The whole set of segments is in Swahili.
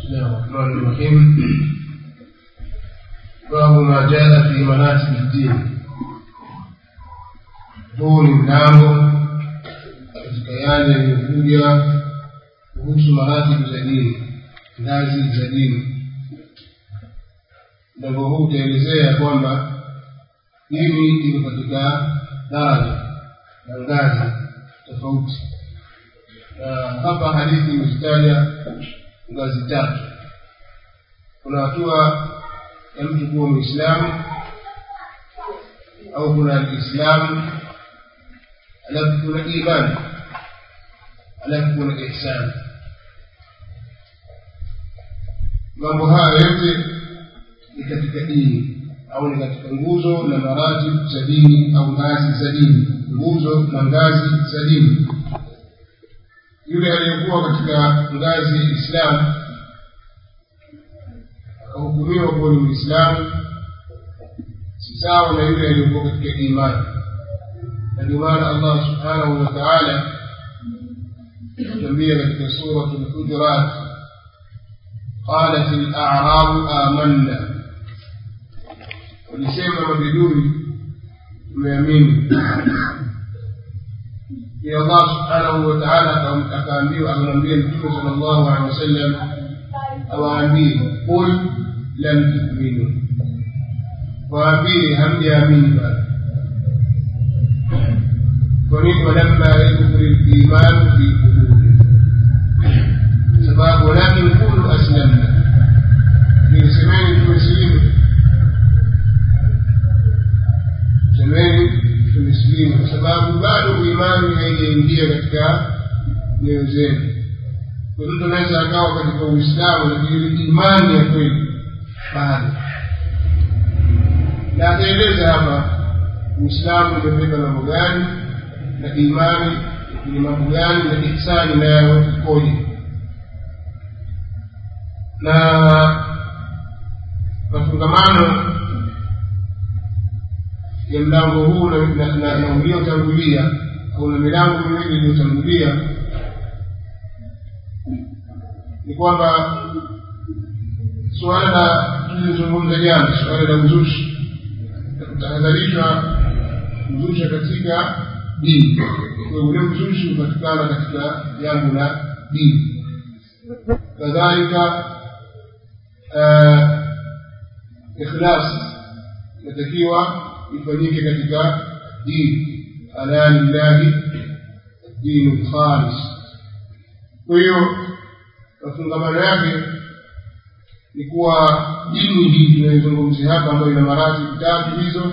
بسم الله الرحمن الرحيم باب ما جاء في مناسك الدين huu ni mlango katika yale yaliyokuja kuhusu maratibu za dini ngazi za dini mlango huu utaelezea kwamba dini iko katika daraja na ngazi tofauti na hapa hadithi imezitaja ngazi tatu kuna hatua ya mtu kuwa mwislamu au kuna alislamu alafu kuna imani alafu kuna ihsani mambo haya yote ni katika dini au ni katika nguzo na maratib za dini au ngazi za dini nguzo na ngazi za dini yule aliyekuwa katika ngazi ya islamu akahukumiwa kuwa ni mwislamu si sawa na yule aliyekuwa katika imani na ndio maana allah subhanahu wa taala tuambia katika surat lhujurat qalat larabu amanna walisema mabiduni tumeamini ya allah subhanahu wa taala akaambiwa akamwambia mtume sala llahu alehi wasallam awaambie qul lam tuminu waambie hamjaamini bado kwa nini walamma yadkhulu limanu fi qulubi sababu walakin qulu aslamna nisemeni tumesilimu semeni tumesilimu kwa sababu bado imani haijaingia katika nyoyo zenu kwa mtu anaweza akawa katika uislamu lakini imani ya kweli bado na ataeleza hapa uislamu umebeba mambo gani na imani ni mambo gani na ihsani nayo ikoje na mafungamano ya mlango huu na uliotangulia au na milango miwili iliyotangulia ni kwamba suala la tulizungumza jana suala la uzushi na kutahadharishwa kuzusha katika dini kwa ule uzushi hupatikana katika jambo la dini kadhalika ikhlas inatakiwa ifanyike katika dini ala lillahi dinu lkhalis kwa hiyo mafungamano yake ni kuwa dini hii tunayozungumzia hapa ambayo ina maratibu tatu hizo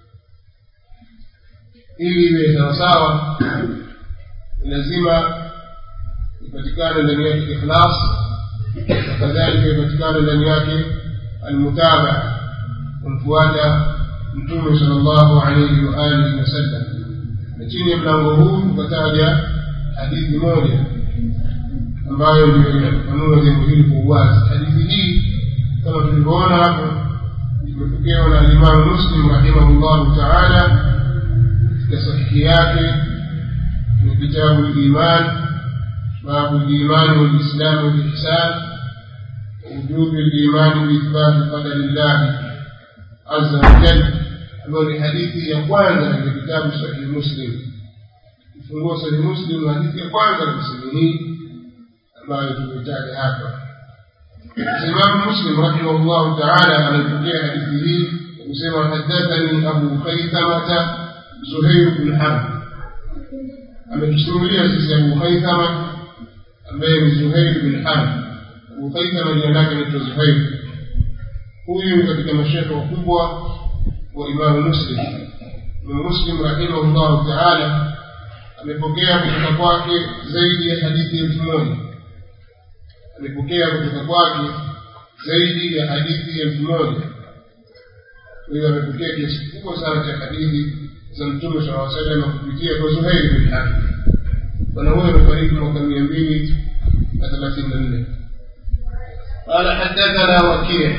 ili iwe sawasawa lazima ipatikane ndani yake ikhlas na kadhalika ipatikane ndani yake almutabaa kumfuata mtume sal llahu alaihi waalihi wasallam na chini ya mlango huu tukataja hadithi moja ambayo ndio inafafanua jambo hili kwa uwazi hadithi hii kama tulivyoona hapo imepokewa na alimamu muslim rahimahullahu taala katika sahihi yake ni kitabu liman babu limani walislami walihsan wujubi limani biithbati qadari llahi aza wajal ambayo ni hadithi ya kwanza katika kitabu sahihi muslim kifungua sahihi muslim hadithi ya kwanza kabisa hii ambayo tumeitaja hapa imamu muslim rahimahullahu taala anaipokea hadithi hii kusema hadathani abu khaitamata zuhair bn harb ametusimulia sisi abu khaithama ambaye ni zuhair bin harb abu khaithama jina lake naitwa zuhair huyu ni katika mashekhe wakubwa wa imamu muslim imamu muslim rahimahullahu taala amepokea kutoka kwake zaidi ya hadithi elfu moja amepokea kutoka kwake zaidi ya hadithi elfu moja kwa hiyo amepokea kiasi kikubwa sana cha hadithi za mtume saa salama kupitia kwa zuhairi bin harb bwana huyo amefariki mwaka mia mbili na thelathini na nne قال حدثنا وكيع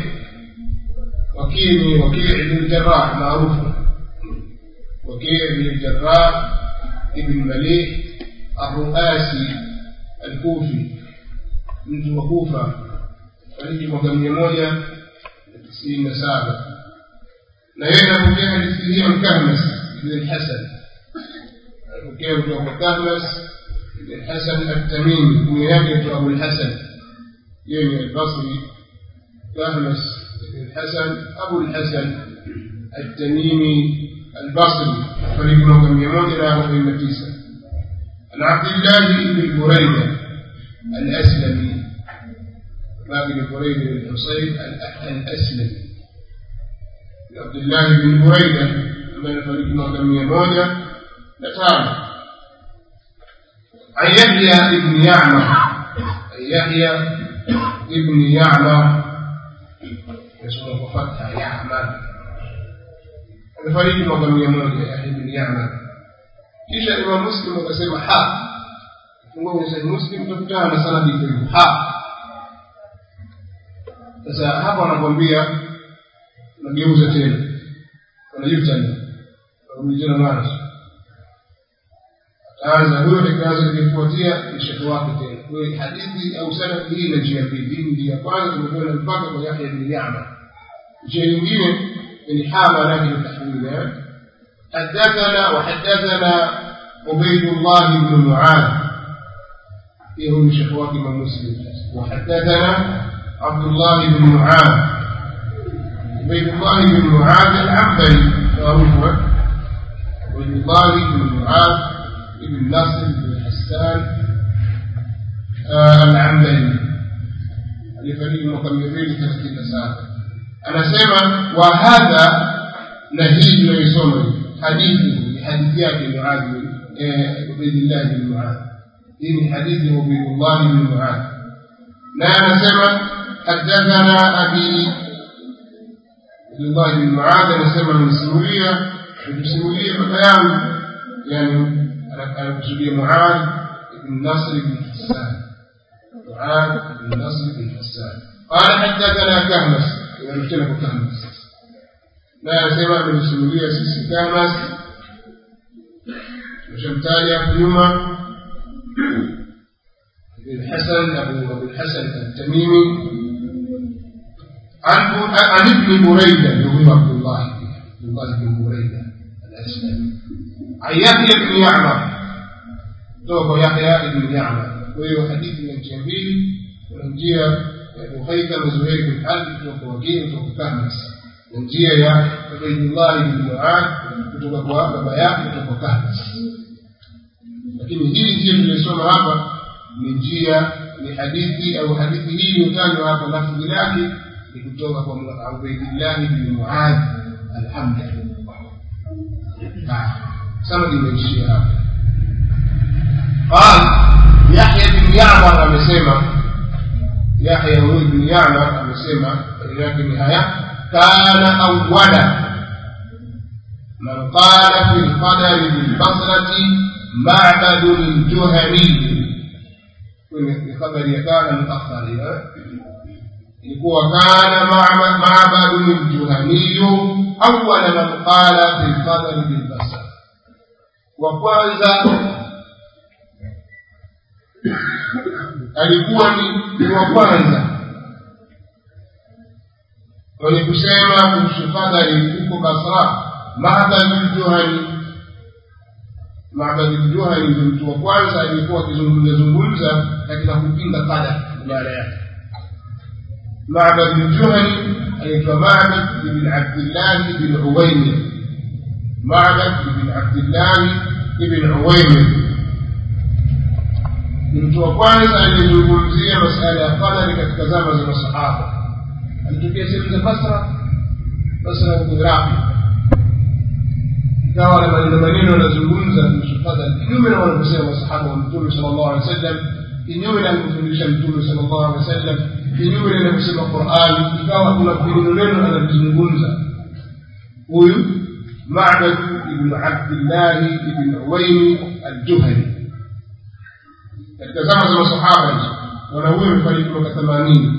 وكيع وكيع بن الجراح معروف وكيع بن الجراح ابن مليح الرؤاسي الكوفي mtu wa kufa fariki mwaka mia moja na tisini na saba na yeye anapokea hadithi hiyo Kahmas ibn al-Hasan anapokea kutoka kwa Kahmas ibn al-Hasan at-Tamimi kunya yake kutoka Abu al-Hasan yeye ni al-Basri Kahmas ibn al-Hasan Abu al-Hasan at-Tamimi al-Basri fariki mwaka mia moja na arobaini na tisa عن عبد الله بن بريدة الأسلمي باب بن بريدة بن الحصين الأسلمي عبد الله بن بريدة من فريق مقدم يمونة نتام عن يحيى بن يعمر عن يحيى بن يعمر يسمى فتحة يعمر من فريق مقدم يمونة يحيى بن يعمر kisha imam muslim akasema ha fungua kwenye sahihi muslim utakutana na sanadi hivyo ha sasa hapa anakwambia nageuza tena wanajutani warudi tena mwanzo ataanza huyo atakaanza kufuatia mshato wake tena kwa hiyo hadithi au sanadi hii na njia mbili hii njia kwanza tumekwenda mpaka kwa Yahya bin Ya'mar njia nyingine ni ha maana yake ni tahwili حدثنا وحدثنا عبيد الله بن معاذ فيه من شيخوات من مسلم وحدثنا عبد الله بن معاذ عبيد الله بن معاذ العنبري معروف عبيد الله بن معاذ بن ناصر بن حسان آه العنبري لفريق مكملين ثلاثين سنة أنا سيما وهذا نهيج ليسومني حديثه حديثيات معاذ عبيد الله بن معاذ إن حديث عبيد الله بن معاذ لا نسمى حدثنا أبي عبد الله بن معاذ نسمى من سوريا من سوريا بيان يعني أنا بسوريا معاذ بن نصر بن حسان معاذ بن نصر بن حسان قال حدثنا كهمس إذا مختلف كهمس na anasema amenisimulia sisi Kamas tumeshamtaja hapo nyuma الحسن أبو أبو الحسن التميمي عن عن ابن بريدة اللي هو عبد الله عبد الله بن بريدة الأسلمي عن يحيى بن يعمر توقع يحيى بن يعمر وهو حديث من الجميل ونجيه أبو خيثم زهير بن حرب توقع وكيل توقع كهمس njia ya Ubaydullah bin Muad kutoka kwa baba yake kutoka Kahmas. Lakini hii njia tuliyosoma hapa ni njia ni hadithi au hadithi hii iliyotajwa hapa lafzi lake ni kutoka kwa Ubaydullah bin Muad al-Hamdani. Sanadi imeishia hapa. قال يحيى بن يعمر amesema Yahya huyu bin Ya'mar amesema yake ni haya كان أولا من قال في القدر بالبصرة معبد الجهني في خبر كان متأخر ilikuwa kana mabadu ljuhaniyu awala man qala bilqadari bilbasar wa kwanza alikuwa ni wa kwanza wenye kusema kuhusu qadari huko Basra, Mabad al-Juhani. Mabad al-Juhani ndio mtu wa kwanza aliyekuwa akizungumza zungumza katika kupinga qadar maana yake. Mabad al-Juhani anaitwa Mabad ibn Abdullah ibn Uwaymir. Mabad ibn Abdullah ibn Uwaymir ni mtu wa kwanza aliyezungumzia masala ya qadari katika zama za masahaba alitokea sehemu za Basra, Basra huko Iraqi, ikawa na maneno maneno anazungumza kuhusu qadar, kinyume na wanavyosema masahaba wa Mtume sallallahu alaihi wasallam, kinyume na alivyofundisha Mtume sallallahu alaihi wasallam, kinyume na inavyosema Qur'an, ikawa kuna neno neno analizungumza huyu Ma'bad ibn Abdullah ibn Uwaymi al-Juhani katika zama za masahaba hizo, bwana huyu amefariki mwaka themanini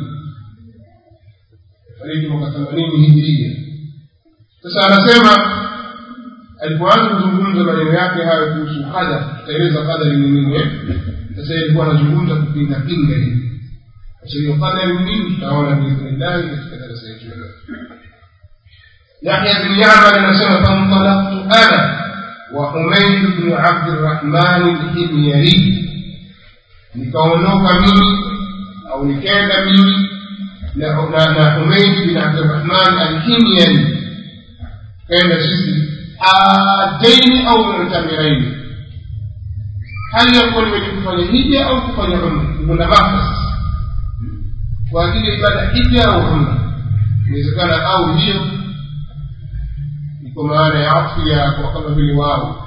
fariki mwaka themanini hijiria. Sasa anasema alipoanza kuzungumza maneno yake hayo kuhusu qadar, tutaeleza qadari ni nini. Sasa alikuwa anazungumza kupinga pinga hivi, sasa hiyo qadari nini tutaona biidhnillahi katika darasa yetu ya leo يحيى بن يعمر نسمة فانطلقت أنا وحميد بن عبد الرحمن الحميري nikaondoka mimi au nikaenda mimi na na Humeid bin Abdurrahman al-Himyari kaenda sisi hadaini au mutamiraini hali ya kuwa nimeji kufanya hija au kufanya umra kuna Maka kwa ajili ya ibada hija au umra inawezekana au hiyo kwa maana ya afu ya kwa kama vile wao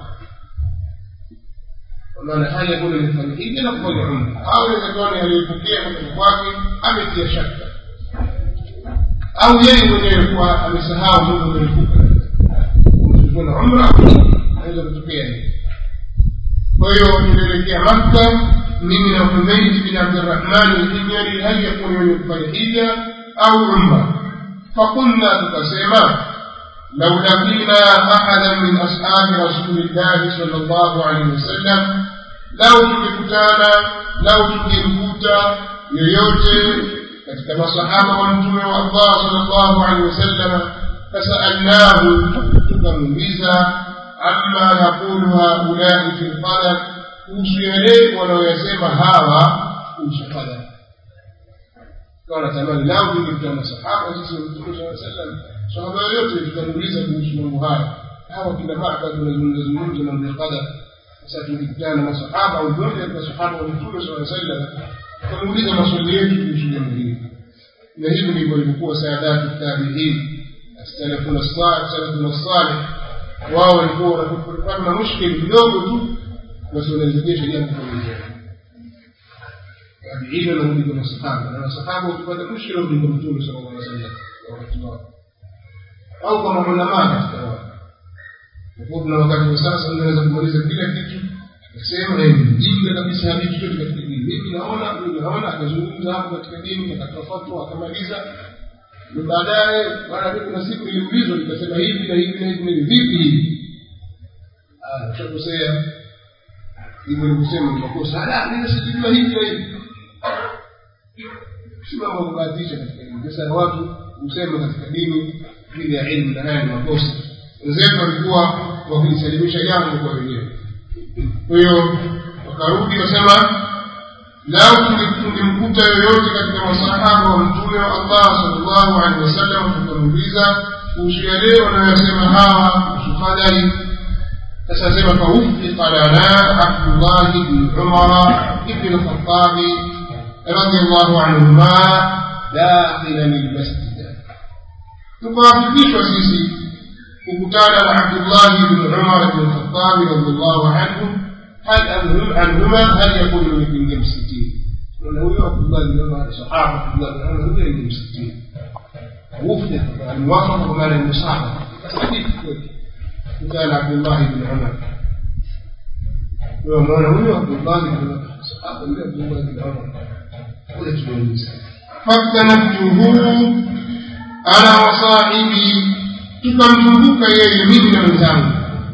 kwa maana hali ya kule nifanya hija na kufanya umra au inawezekana aliyepokea kutoka kwake ametia shaka au yeye mwenyewe kuwa amesahau mungu amelipuka kuna umra anaweza kutokea hivi kwa hiyo tulielekea makka mimi na humeid bin abdurahman alhimyari hali ya kuwa wenye kufanya hija au umra fakulna tukasema لو لقينا أحدا من أصحاب رسول الله صلى الله عليه وسلم لو تلكتانا لو تلكتا yoyote katika masahaba wa mtume wa allah salllahu alehi wasallam fasalnahu tukamuuliza amma yaqulu haulai fi lqadar kuhusu yale wanaoyasema hawa kuhusu qadar kawa natamani lau tungekutana masahaba sisi wa mtume saa sallam sahaba yoyote tutamuuliza kuhusu mambo haya hawa kila mara tunazungumza mambo ya qadar sasa tukikutana na masahaba au mmoja katika sahaba wa mtume saa sallam tutamuuliza maswali yetu kuhusu jambo hili na hivi ndivyo ilivyokuwa saadatu tabiin salafuna salih wao walikuwa wanapopata na mushkili kidogo tu basi wanarejesha jambo kwa tabiina na kuliko masahaba na masahaba wakipata mushkila kuliko mtume sallallahu alaihi wasallam wakati wao au kama ulamaa katika wao kwa kuna wakati wa sasa unaweza kumaliza kila kitu akasema yeye mjinga kabisa hadi chochote katika dini mimi naona mimi naona akazungumza hapo katika dini akatoa fatwa akamaliza baadaye mara mimi kuna siku niliulizwa nikasema hivi na hivi na hivi na hivi vipi hivi ah ushakosea hivyo nikusema ni makosa ala mimi sijui hivi na hivi si mambo ya kubahatisha katika dini sasa watu husema katika dini bila ya ilmu na haya ni makosa wenzetu walikuwa wakijisalimisha jambo kwa wenyewe kwa hiyo wakarudi wasema lau tungemkuta yoyote katika masahaba wa mtume wa allah salllahu alehi wasallam tukamuuliza kuhusu yale wanayosema hawa kuhusu qadari sasa sema faufika lana abdullahi bni umara ibni lkhatabi رضي الله عنهما داخلا المسجد tukawafikishwa sisi kukutana na abdullahi bni umar bni lkhatabi radiallahu anhu hal anhuma hal yakunu nimekuingia msikitini na huyo abdullah bin umar sahaba abdullah bin umar huyo ni msikitini wufda almuwafaqa kwa maana almusahaba hadithi kweli kutana abdullah bin umar huyo mwana huyo abdullah bin sahaba huyo abdullah bin umar kuja tumuuliza faktanabtuhu ana wasahibi tukamzunguka yeye mimi na wenzangu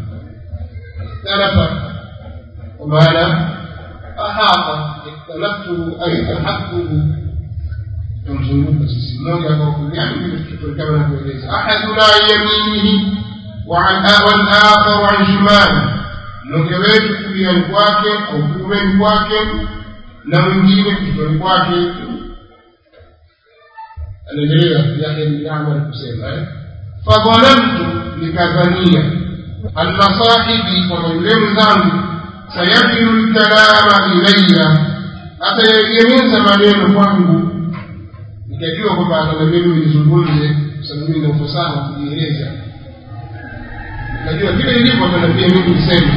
tarafa kwa maana ahata iktalaftuhu ay tahakuhu tumzunguka sisi mmoja kwa kuliani vile tulichokuwa na kueleza ahaduna yaminihi والآخر عن شماله mmoja wetu kuliani kwake au kuumeni kwake na mwingine kichwani kwake anaendelea yake bin amar kusema fadhanantu nikadhania anna sahibi kwamba yule mwenzangu sayakilu lkalama ilaya atayegemeza maneno kwangu nikajua kwamba atanambia mimi nizungumze kwa sababu mimi na ufasaha wa kujieleza nikajua vile ilivyo atanambia mimi niseme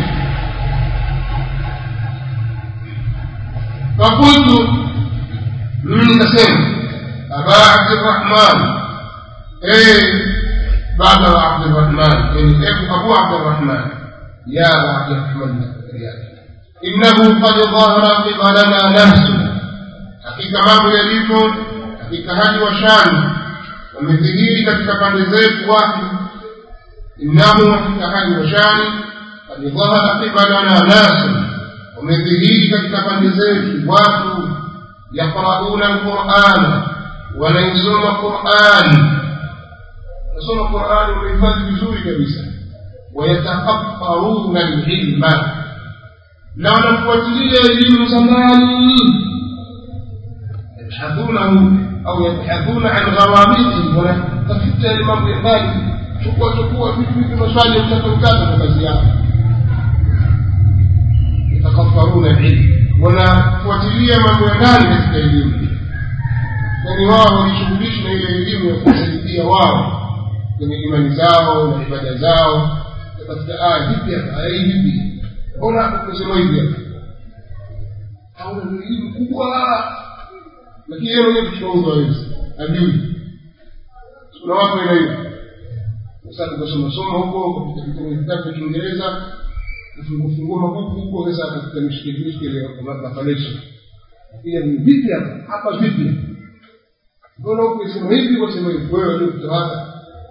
فقلت من نسيم أبا عبد الرحمن إيه بعد عبد الرحمن يعني أبو عبد الرحمن يا أبا عبد الرحمن إنه قد ظهر قبلنا نفس hakika mambo yalivyo katika hali wa shani wamedhihiri katika pande zetu watu innahu katika hali wa shani kad dhahara qibalana nasu wamedhihiri katika pande zetu watu yaqrauna alqurana wanaisoma qurani nasoma qurani wamehifadhi vizuri kabisa wayatafakkaruna lilma na wanafuatilia elimu za ndani yabhathunahu au yabhathuna an ghawamiti wanatafuta yale mambo ya ndani chukua chukua vitu vitu maswali mkata mkata kwa kazi yao yatakaffaruna ilmu wanafuatilia mambo ya ndani katika elimu yaani wao wajishughulishi na ile elimu ya kuwasaidia wao kwenye imani zao na ibada zao katika aya vipi hapa aya hii vipi mbona kusema hivi hapa au ni elimu kubwa lakini yeye mwenyewe kuchukua hawezi ajui kuna watu aina hiyo sasa tukasoma soma huko katika vitabu vitabu vya Kiingereza kufungua mabuku huko sasa katika mishikili mishikili ya mafalesha pia ni vipi hapa hapa vipi mbona huko sema hivi wasema hivi wewe ndio kutawaka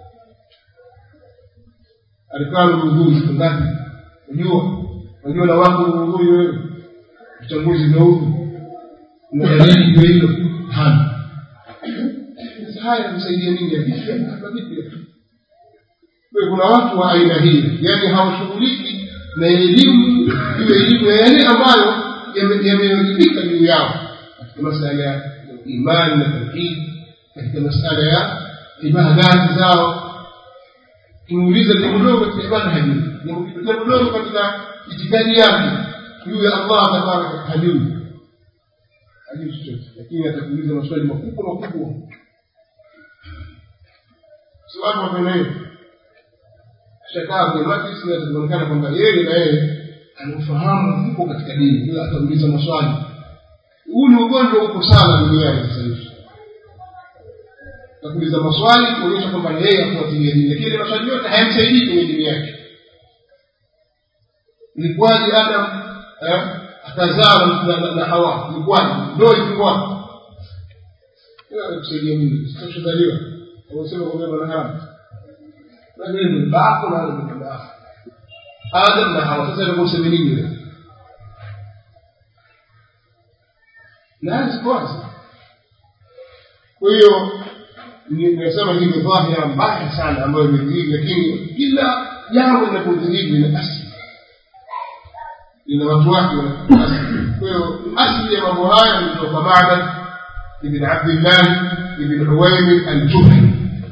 alikaa Lugunguni siku ngapi unajua unajua na wako Lugunguni wewe uchambuzi ndio huko una dalili ndio hilo hana sasa haya msaidia nini hapa vipi kwa kuna watu wa aina hii yani hawashughuliki na elimu iwe elimu ya yale ambayo yamewajibika juu yao katika masala ya imani na tauhid katika masala ya ibadati zao kimuuliza jambo dogo katika ibada hajui jambo dogo katika itikadi yake juu ya allah tabaraka hajui hajui chochote lakini atakuuliza maswali makubwa makubwa si watu wapenda hiyo shakaa kwenye majlisi na ataonekana kwamba yeye na yeye anafahamu mkubwa katika dini hiyo atauliza maswali huu ni ugonjwa uko sana duniani sasa hivi atakuuliza maswali kuonyesha kwamba na yeye afuatilia dini lakini maswali yote hayamsaidii kwenye dini yake ilikuwaje adam akazaa na hawa ilikuwaje ndo ilikuwaje hiyo anakusaidia nini sitashudhaliwa ausema kwamba bwana haramu na wewe ni babako na wewe ni babako adam na hawa sasa ndio useme nini wewe na sikwaza kwa hiyo nimesema hii ni dhahira mbaya sana ambayo imedhihiri lakini kila jambo linapodhihiri lina asili lina watu wake wana asili kwa hiyo asili ya mambo haya ni kutoka Ma'bad ibn Abdullah ibn Uwaymir al-Juhani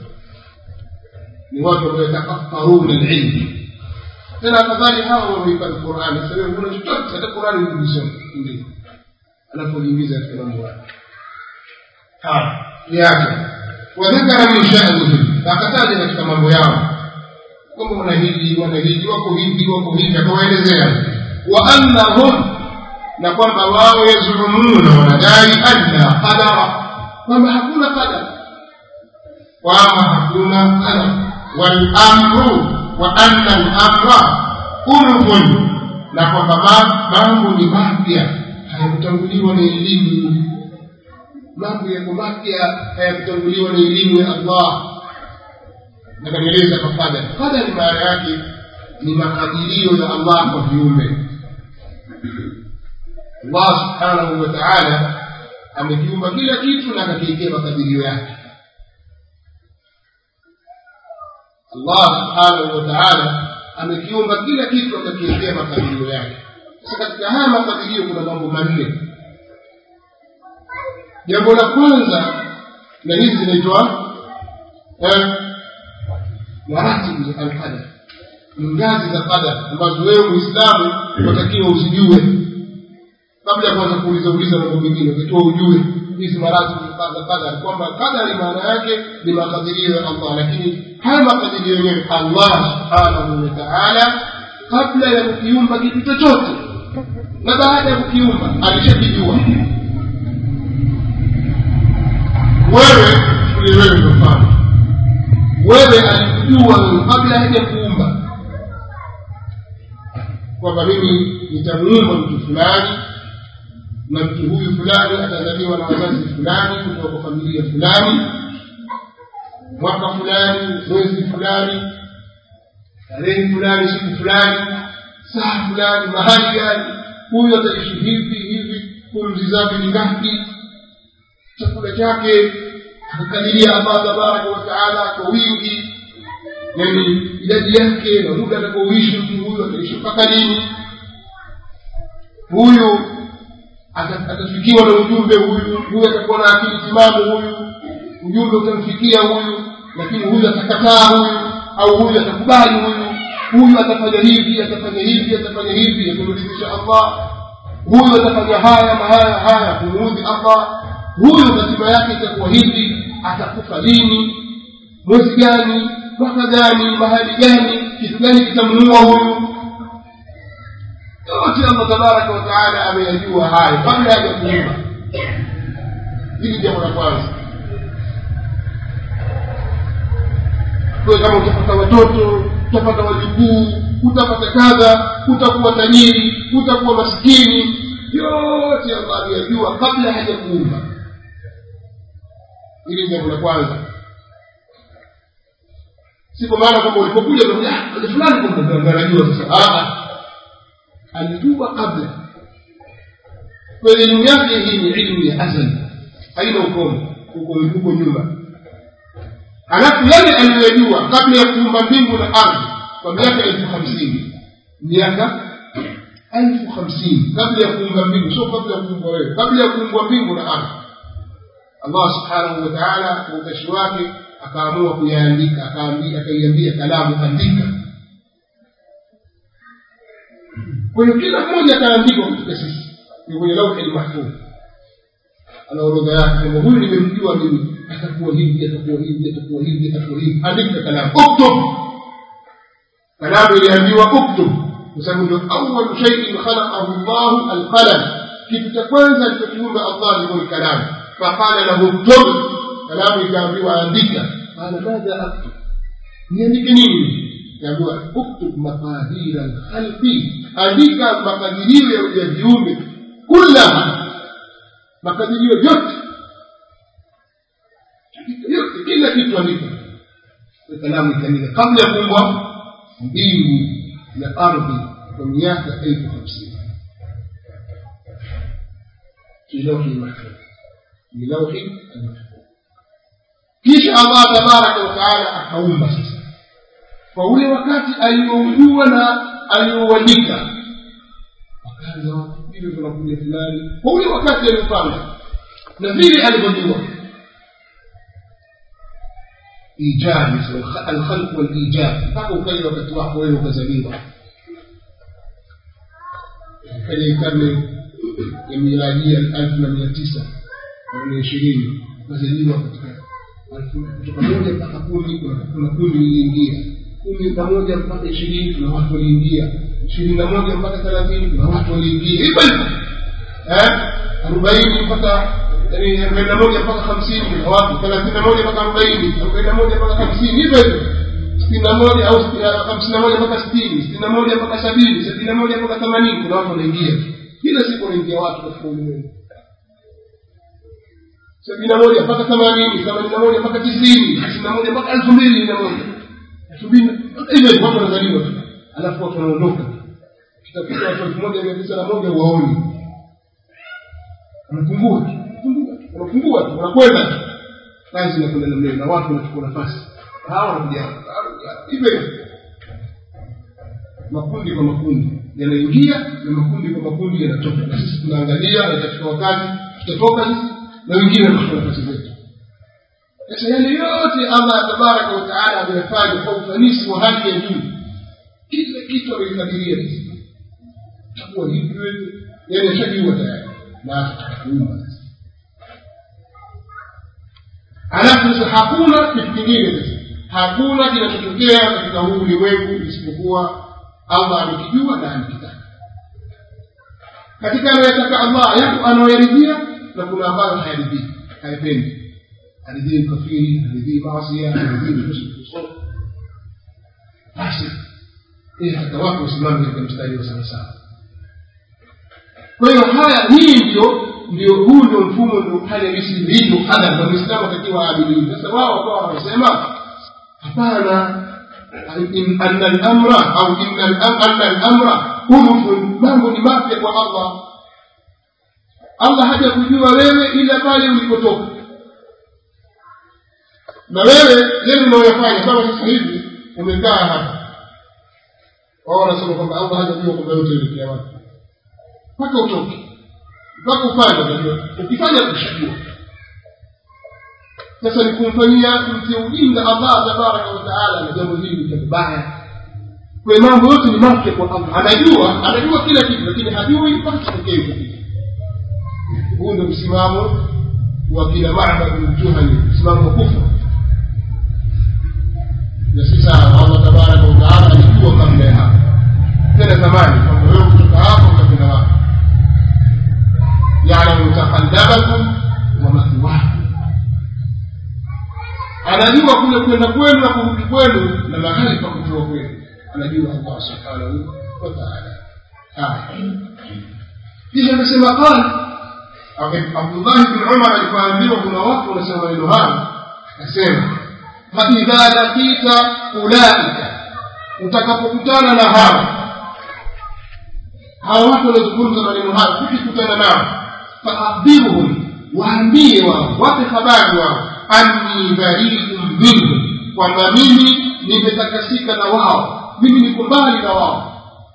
ni watu ambao yatakaffaruna alilm tena afadhali hawa wamehifadhi qurani sasa wewe huna chochote hata qurani hujisoma ndio anapojiingiza katika mambo haya haya yake wadhakara min sha'nihim akataja katika mambo yao kwamba wana hili wana hili wako hivi wako hivi akawaelezea wa annahum na kwamba wao yazumuna wanadai anna qadara kwamba hakuna qadara kwamba hakuna qadara والأمر وأن الأمر أنف na kwamba mambo ni mapya hayakutanguliwa na elimu mambo yako mapya hayakutanguliwa na elimu ya allah nakanieleza kwa qadari qadari maana yake ni makadirio ya allah kwa viumbe allah subhanahu wa taala amekiumba kila kitu na akakiekea makadirio yake allah subhanahu wa taala amekiumba kila kitu akakiekea makadirio yake sasa katika haya makadirio kuna mambo manne jambo la kwanza na hizi zinaitwa maratibu za alqadar ni ngazi za qadar ambazo wewe muislamu unatakiwa uzijue kabla ya kuanza kuuliza uliza mambo mengine ukitoa ujue hizi maratibu za qadar kwamba qadari maana yake ni makadirio ya allah lakini haya makadirio yenyewe allah subhanahu wa taala kabla ya kukiumba kitu chochote na baada ya kukiumba alishakijua wewe ni wewe ndio mfano wewe alikujua wewe kabla haja kuumba kwamba mimi nitamuumba mtu fulani na mtu huyu fulani atazaliwa na wazazi fulani kutoka kwa familia fulani mwaka fulani mwezi fulani tarehe fulani siku fulani saa fulani mahali gani huyu ataishi hivi hivi pumzi zake ni ngapi chakula chake akakadiria allah tabaraka wataala kwa wingi yani idadi yake na muda atakaoishi mtu huyu ataishi mpaka lini huyu atafikiwa na ujumbe huyu huyu atakuwa na akili timamu huyu ujumbe utamfikia huyu lakini huyu atakataa huyu au huyu atakubali huyu huyu atafanya hivi atafanya hivi atafanya hivi atamridhisha allah huyu atafanya haya na haya haya kumuudhi allah huyu hatima yake itakuwa hivi atakufa lini mwezi gani mwaka gani mahali gani kitu gani kitamuua huyu yote allah tabaraka wataala ameyajua hayo kabla haja kuumba hili jambo la kwanza kwa kama utapata watoto utapata wajukuu utapata kadha utakuwa tajiri utakuwa maskini yote allah ameyajua kabla haja kuumba hili jambo la kwanza si kwa maana kwamba ulipokuja ali fulani anajua sasa alijua kabla kwa elimu yake hii ni ilmu ya azali haina ukomo uko huko nyuma alafu yale aliyoyajua kabla ya kuumba mbingu na ardhi kwa miaka elfu hamsini miaka elfu hamsini kabla ya kuumba mbingu sio kabla ya kuumbwa wewe kabla ya kuumbwa mbingu na ardhi allah subhanahu wa taala kwa utashi wake akaamua kuyaandika akaiambia kalamu andika kwa hiyo kila mmoja akaandikwa katika sisi ni kwenye lauhi lmahfudh ana orodha yake sema huyu nimemjua mimi atakuwa hivi atakuwa hivi atakuwa hivi atakuwa hivi andika kalamu uktub kalamu iliambiwa uktub kwa sababu ndio awalu shaiin khalaqahu llahu alqalam kitu cha kwanza alichokiumba allah ilikuwa ni kalamu faqala lahu uktub kalamu ikaambiwa andika qala madha aktub niandike nini kaambiwa uktub maqadira lkhalqi andika makadirio ya viumbe kullaha makadirio yote yote kila kitu andika kalamu ikaandika kabla ya kuumbwa mbingu na ardhi kwa miaka elfu hamsini fi lauhi lmahfudh ni lauhi almahfudh kisha allah tabaraka wataala akaumba sasa kwa ule wakati alioujua na aliouandika wakaanza watu vile tunakuja fulani kwa ule wakati aliopanga na vile alivyojua ijabi alkhalq walijab mpaka ukaja wakati wako wewe ukazaliwa kaja karne ya miladia elfu na mia tisa karne ishirini ukazaliwa katika kutoka moja mpaka kumi kuna kundi liliingia kumi na moja mpaka ishirini kuna watu waliingia ishirini na moja mpaka thelathini kuna watu waliingia hivyo hivyo arobaini mpaka arobaini na moja mpaka hamsini kuna watu thelathini na moja mpaka arobaini arobaini na moja mpaka hamsini hivyo hivyo sitini na moja au hamsini na moja mpaka sitini sitini na moja mpaka sabini sabini na moja mpaka themanini kuna watu wanaingia kila siku wanaingia watu katika ulimwengu sabini na moja mpaka themanini themanini na moja mpaka tisini tisini na moja mpaka elfu mbili na moja elfu mbili hivyo watu wanazaliwa tu alafu watu wanaondoka kitafika watu elfu moja mia tisa na moja waoni wanapungua tu wanapungua tu wanakwenda tu kazi inakwenda namna hiyo na watu wanachukua nafasi hawa wanakuja hivyo makundi kwa makundi yanaingia na makundi kwa makundi yanatoka na sisi tunaangalia itafika wakati tutatoka sisi na wengine wanachukua nafasi zetu sasa yale yote allah tabaraka wataala ameyafanya kwa ufanisi wa hali ya juu kila kitu ameikadiria takuwa hivi yani ashajua tayari na atakakuumba alafu sasa hakuna kitu kingine sasa hakuna kinachotokea katika huu ulimwengu isipokuwa allah amekijua na amekitaka katika anayotaka allah yapo anaoyaridhia na kuna ambayo hayaridhii hayapendi haridhii ukafiri haridhii maasia haridhii usukuso basi ili hata watu wasimame katika mstari wa sawasawa kwa hiyo haya hii ndio ndio huu ndio mfumo ndio hali halisi ilivyo adab na mwislamu atakiwa aabidii sasa wao wakawa wanasema hapana anna lamra au anna lamra unufun mambo ni mapya kwa allah allah haja kujua wewe ila pale ulipotoka na wewe yale unaoyafanya kama sasa hivi umekaa hapa wao wanasema kwamba allah hajajua kwamba yote elekea wapi mpaka utoke mpaka ufanye unajua ukifanya kushajua sasa ni kumfanyia mti ujinga allah tabaraka wataala na jambo hili ni baya kwa mambo yote ni mapya kwa allah anajua anajua kila kitu lakini hajui mpaka kitokee hicho kitu huu ndio msimamo wa kila mabad ljuhani msimamo wa kufra na si sawa allah tabaraka wataala alijua kabla ya hapo tena zamani kwamba wewe kutoka hapo utakwenda wapi yalamu taqallabakum wa mathwakum anajua kule kwenda kwenu na kurudi kwenu na mahali pa kutoa kwenu anajua allah subhanahu wataala kisha akasema qala abdullahi bn umar alipoambiwa kuna watu wanasema maneno hayo akasema faidha lakita ulaika utakapokutana na hawa hawa watu waliozungumza maneno hayo ukikutana nao faakbiruhum waambie wao wape habari wao anni bariun minhum kwamba mimi nimetakasika na wao mimi niko mbali na wao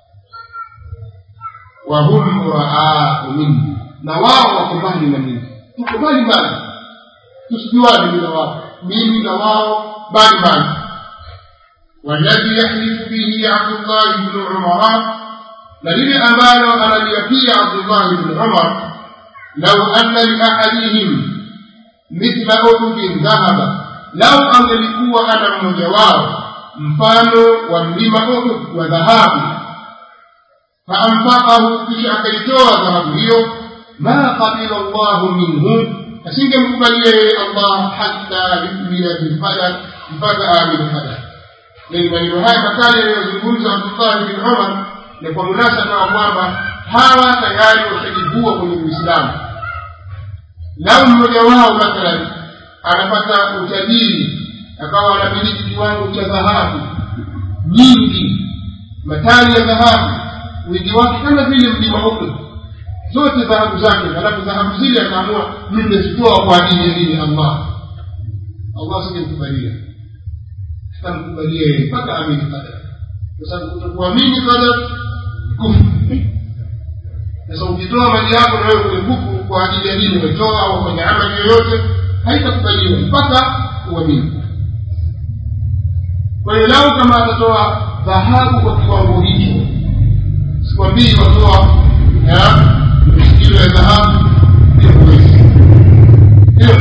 wahum buraau minni na wao wako mbali na mimi tuko mbali mbali tusijuane mimi na wao mimi na wao mbali mbali والذي يحلف به عبد الله بن عمر لذي أمانه أنا ليقي عبد الله بن عمر لو أن لأحدهم مثل أحد ذهب لو angelikuwa ana mmoja wao mfano wa mlima uhud wa dhahabu faanfaqahu kisha akaitoa dhahabu hiyo ma qabila llahu minhu asingemkubalia yeye allah hatta yumia bilqadar mpaka aamini qadar yani maneno haya makali yanayozungumza abdullahi bin umar ni kwa munasaba wa kwamba hawa tayari washajivua kwenye uislamu lau mmoja wao mathalan anapata utajiri akawa anamiliki kiwango cha dhahabu nyingi matani ya dhahabu wingi wake kama vile mlima uhud zote dhahabu zake halafu dhahabu zile akaamua mimi nazitoa kwa ajili ya dini allah allah singemkubalia atamkubalia yeye mpaka amini qadar kwa sababu kutokuamini qadar kufru sasa ukitoa mali yako na wewe kwenye kufu kwa ajili ya dini umetoa au kwenye amali yoyote haitakubaliwa mpaka uamini kwa hiyo lau kama atatoa dhahabu kwa kiwango hicho sikwambii watoa kilo ya dhahabu bila kuwezi ndio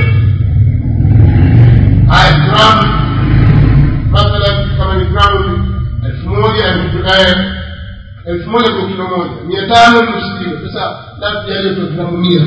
haya gramu mathalan kama ni gramu elfu moja elfu moja kwa kilo moja mia tano nusu kilo sasa labda yale tu gramu mia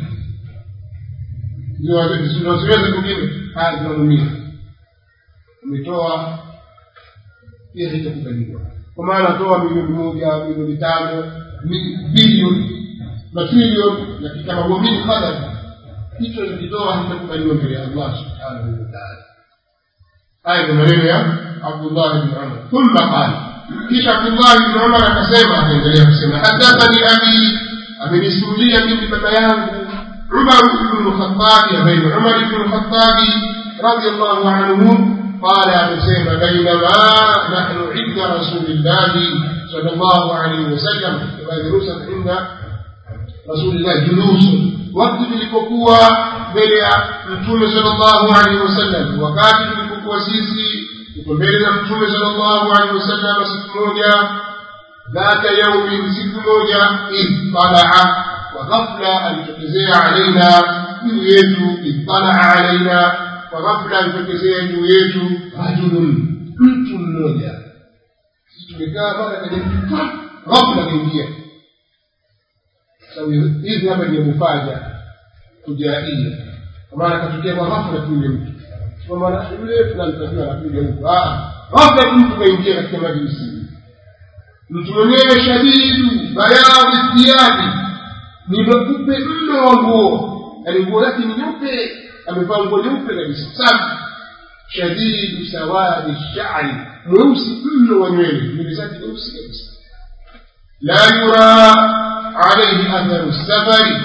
zinaziweza kwingine haya gramu mia umetoa pia haitakubaliwa kwa maana toa milioni moja milioni tano bilioni matrilioni lakini kama huamini qadar hicho nikitoa hakitakubaliwa mbele ya allah subhanahu wataala haya ni maneno ya abdullah bni umar thumma qala kisha abdullah bni umar akasema akaendelea kusema hadathani abi amenisimulia mimi baba yangu umar bnu lkhatabi ambaye ni umar bnu lkhatabi radiallahu anhu قال أبسيما بينما نحن عند رسول الله صلى الله عليه وسلم كما جلوسا عند رسول الله جلوس وقت tulipokuwa mbele ya mtume sallallahu alaihi wasallam wakati tulipokuwa sisi tuko mbele na mtume sallallahu alaihi wasallam siku moja dhata yaumin siku moja idh talaa wa ghafla alitokezea alaina juu yetu idh talaa alaina kwa ghafla alitokezea juu yetu rajulun mtu mmoja sisi tumekaa pale kaja ghafla kaingia sababu hizi hapa ni mufaja kujaia kwa maana katokea kwa ghafla tu yule mtu kwa maana yule fulani tajua anakuja huko ghafla mtu kaingia katika majlisi mtu mwenyewe shadidu bayadhi thiyabi ni mweupe mno wa nguo yaani nguo yake ni nyeupe amevaa nguo nyeupe kabisa safi shadidu sawadi shari mweusi mno wa nywele nywele zake nyeusi kabisa la yura alaihi atharu safari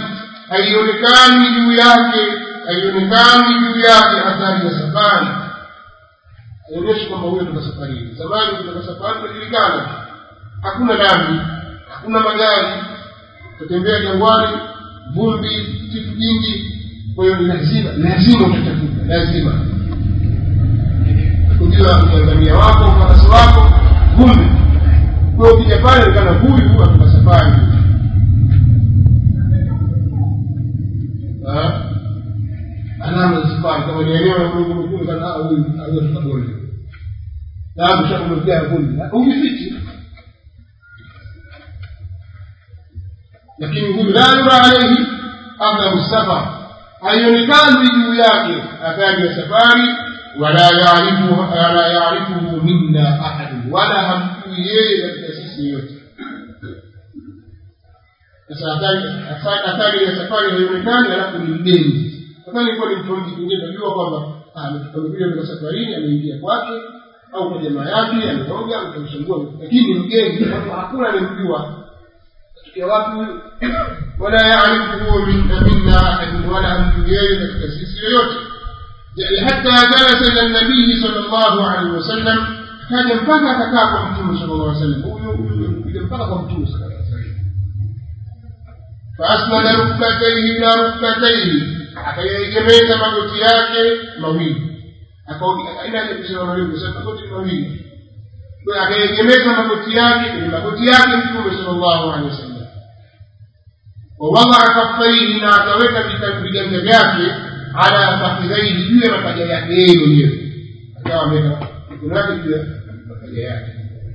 haionekani juu yake haionekani juu yake athari ya safari haionyeshi kwamba huyo toka safarini zamani kutoka safari tunajulikana hakuna lami hakuna magari tutembea jangwani vumbi vitu vingi kwa hiyo ni lazima lazima utatafuta lazima kujua utanzania wako ufarasi wako vumbi kwa hiyo ukija pale onekana huyu atoka safari alama za safari kama ni eneo la Mungu mkuu kana huyu aliyetoka bonde na mshakumjia vumbi hujifichi lakini huyu la yura alaihi atharu safar haionekani juu yake athari ya safari wala yaarifu wala yaarifuhu minna ahadun wala hamjui yeye katika sisi yote sasa athari athari ya safari haionekani alafu ni mgeni sasa ilikuwa ni mtu mwingine najua kwamba amekuja kutoka safarini ameingia kwake au kwa jamaa yake ameoga akamshangua lakini ni mgeni hakuna anemjua ya wapi wala yaarifuhu minna ahadun wala hamjui yeye katika sisi yoyote حتى جلس الى النبي صلى الله عليه وسلم كان mpaka akakaa kwa mtume صلى الله عليه وسلم huyo mpaka kwa mtume صلى الله عليه وسلم فاسند ركبتيه الى ركبتيه akayegemeza magoti yake mawili kusema mawili kusema magoti mawili akayegemeza magoti yake kwenye magoti yake mtume صلى الله عليه وسلم ووضع كفيه na akaweka viganja vyake ala fakhidhaihi juu ya mapaja yake yeye mwenyewe akawa ameweka mikono yake juu ya mapaja yake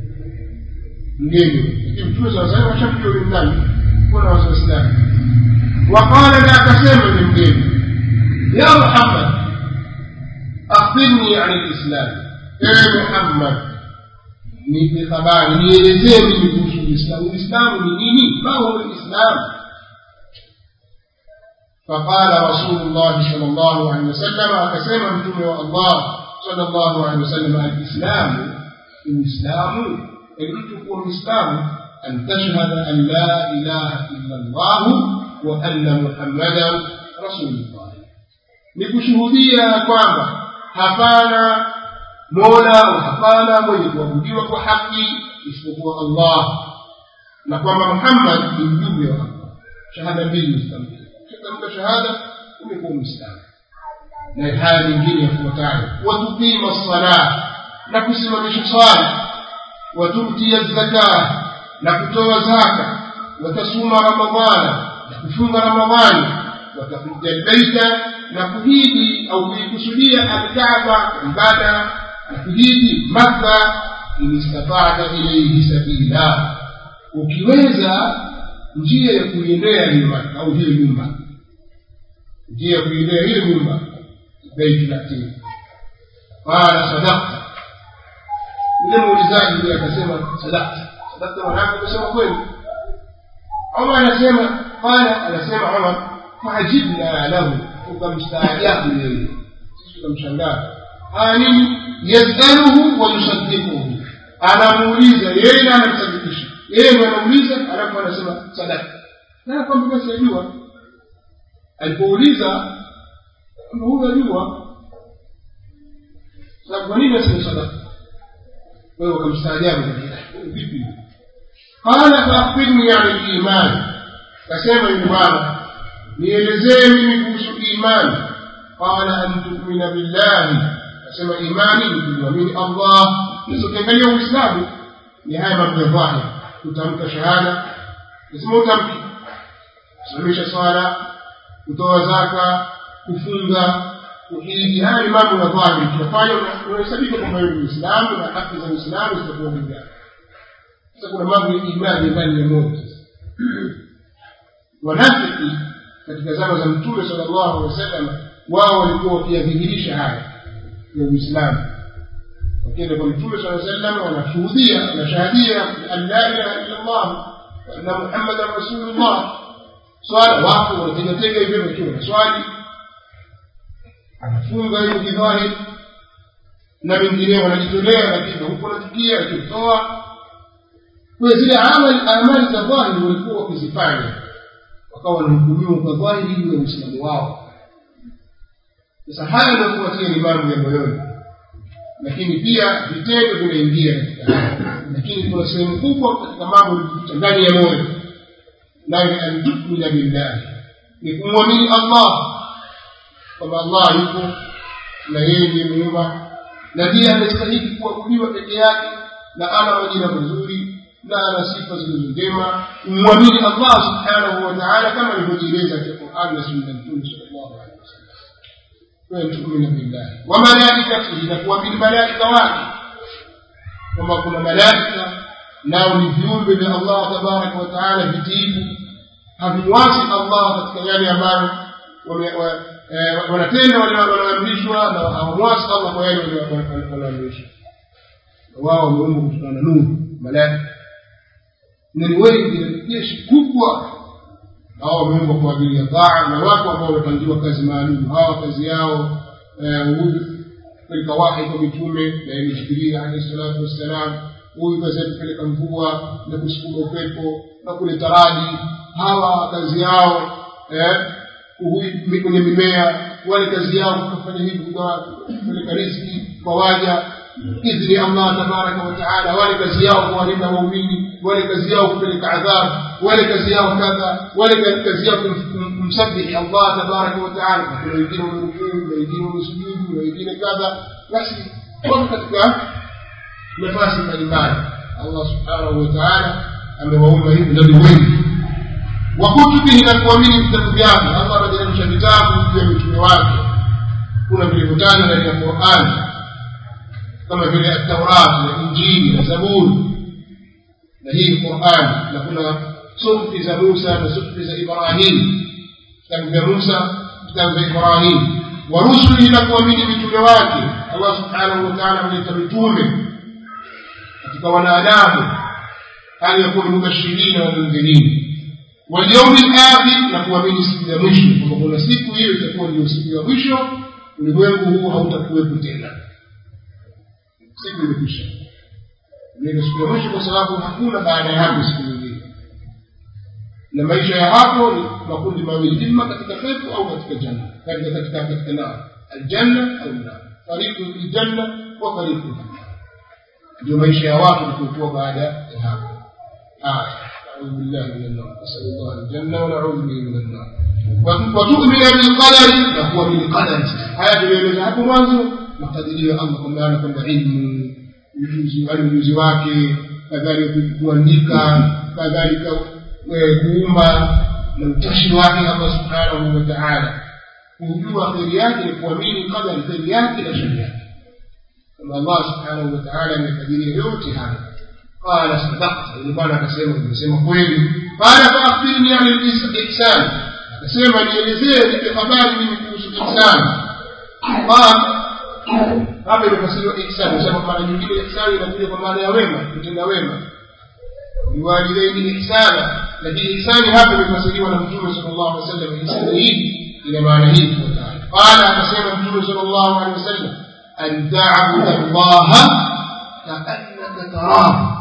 mgeni lakini mtume saa salam ashakujua ni nani kuna wasiwasi gani waqala na akasema ni mgeni ya muhammad akhbirni an lislam ewe muhammad nipe habari nielezee mimi kuhusu uislamu uislamu ni nini ma huwa lislamu فقال رسول الله صلى الله عليه وسلم أكسم متوم الله صلى الله عليه وسلم الإسلام الإسلام الإتق الإسلام أن تشهد أن لا إله إلا الله وأن محمدا رسول الله nikushuhudia kwamba hapana mola hapana mwenye kuabudiwa kwa haki isipokuwa allah na kwamba muhammad ni mjumbe wa allah shahada mbili zitamka ukitamka shahada umekuwa mwislamu na haya nyingine yafuatayo watuqima ssalah na kusimamisha swala watutia zaka na kutoa zaka watasuma ramadhana na kufunga ramadhani watakuja lbeita na kuhiji au kuikusudia alkaba ibada na kuhiji makka in istatata ilaihi sabila ukiweza njia ya kuiendea hiyo maka au hiyo nyumba njia ya kuiendea hiyo nyumba baitul atiq qala sadaqta yule muulizaji yule akasema sadaqta sadaqta maana kusema kweli Umar anasema qala anasema Umar faajibna lahu tukamstaajabu yeye sisi tukamshangaa haya nini yasaluhu wa yusaddiquhu anamuuliza yeye na anamsadikisha yeye ndo anauliza alafu anasema sadaka na kwamba basi ajua alipouliza kwamba huyu ajua sababu kwa nini aseme sadaka kwa hiyo wakamstaajabu vipi qala faakhbirni ani limani kasema yule bwana nielezee mimi kuhusu imani qala an tumina billahi kasema imani ni kumwamini allah sasa ukiangalia uislamu ni haya mambo ya dhahiri kutamka shahada lazima utamke kusimamisha swala kutoa zaka kufunga kuhiji haya ni mambo ya dhahiri tunafanya unahesabika kwamba wewe ni muislamu na haki za uislamu zitakuwa mbele sasa kuna mambo ya imani ndani ya moyo wanafiki katika zama za mtume sala llahu alehi wa sallam wao walikuwa wakiyadhihirisha haya ya uislamu wakienda kwa mtume saa sallam wanashuhudia wanashahadia an la ilaha illa llah waanna muhammadan rasulullah swala wapo wanategatega hivyo wakiwa na swali anafunga hiyo kidhahiri na wengineo wanajitolea lakini huku wanachukia akitoa kwa zile amali amali za dhahiri walikuwa wakizifanya wakawa wanahukumiwa kwa dhahiri juu ya uislamu wao sasa haya yanayofuatia ni mambo ya moyoni lakini pia vitendo vinaingia katika haya lakini kuna sehemu kubwa katika mambo yaliyoficha ndani ya moyo nayo ni antukmina billahi ni kumwamini allah kwamba allah yupo na yeye ndiye muumba na ndiye anastahili kuabudiwa peke yake na ana majina mazuri na ana sifa zilizo njema umwamini allah subhanahu wa taala kama alivyojieleza katika quran na sunna mtume sallallahu alaihi wasallam wewe tukumina billahi wa malaikatihi na kuamini malaika wake kwamba kuna malaika nao ni viumbe vya allah tabaraka wa taala vitiifu havimwasi allah katika yale ambayo wanatenda wale wanaoamrishwa na hawamwasi allah kwa yale wanaoamrishwa wao wameumbwa kutokana na nuru malaika na ni wengi na jeshi kubwa hao wameumbwa kwa ajili ya taa na wako ambao wamepangiwa kazi maalum hawa kazi yao huyu kupeleka wahi kwa mitume na yani jibiria alehi salatu wassalam huyu kazi yake kupeleka mvua na kusukuma upepo na kuleta radi hawa kazi yao huyu kwenye mimea wale kazi yao kufanya hivi kupeleka riziki kwa waja idhni allah tabaraka wataala wale kazi yao kuwalinda waumini wale kazi yao kupeleka adhabu wale kazi yao kadha wale kazi yao kumsabihi allah tabaraka wataala na kuna wengine wamerukuu na wengine wamesujudu na wengine kadha basi wako katika nafasi mbalimbali allah subhanahu wataala amewaumba hivi na ni wengi wakutubihi na kuamini vitabu vyake allah ameteremsha vitabu juu ya mitume wake kuna vilivyotajwa ndani ya qurani kama vile ataurati na injili na zaburi na hii qurani na kuna suhfi za musa na suhfi za ibrahim vitabu vya musa vitabu vya ibrahim wa rusuli na kuamini mitume wake allah subhanahu wataala ameleta mitume katika wanadamu hali yakuwa ni mubashirina wa mundhirini واليوم الآخر na kuamini siku ya mwisho kwamba kuna siku hiyo itakuwa ndio siku ya mwisho ulimwengu huu hautakuwepo tena siku imekwisha ndio siku ya mwisho kwa sababu hakuna baada ya hapo siku nyingine na maisha ya hapo ni makundi mawili imma katika pepo au katika janna katika katika katika nar aljanna au nar fariqu fil janna wa fariqu fil nar ndio maisha ya watu likokuwa baada ya hapo haya نعوذ بالله من النار نسأل الله الجنة ونعوذ به من النار وتؤمن بالقدر فهو بالقدر haya tulieleza hapo mwanzo makadirio ya allah kwa maana kwamba ilmu ujuzi wale ujuzi wake kadhalika kuandika kadhalika kuumba na utashi wake allah subhanahu wa taala kujua kheri yake ni kuamini qadari kheri yake na shari yake kama allah subhanahu wa taala amekadiria yote haya قال صدقت ولبانا akasema nimesema kweli qala faakhbirni an al-ihsan akasema nielezee nipe habari mimi kuhusu ihsan qala hapa imefasiriwa ihsan nasema mara nyingine ihsan inakuja kwa maana ya wema kutenda wema biwalidaini ihsana lakini ihsani hapa imefasiriwa na mtume sallallahu alaihi wasallam ihsani hii ina maana hii ifuatayo qala akasema mtume sallallahu alaihi wasallam an ta'budu allaha kaannaka tarahu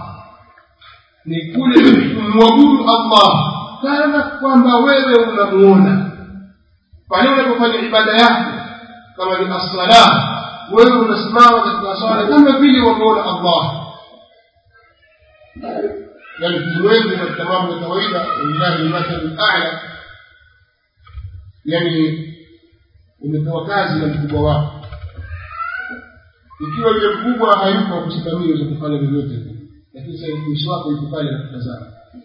ni kule kumwabudu allah kana kwamba wewe unamuona pale unapofanya ibada yako kama ni assala wewe unasimama katika swala kama vile wamuona allah yani tuwengi katika mambo ya kawaida walillahi lmathalu lala yani umepewa kazi na mkubwa wako ikiwa yule mkubwa hayupo kusimamia za kufanya vyovyote lakini sasa uso wako yuko pale anakutazama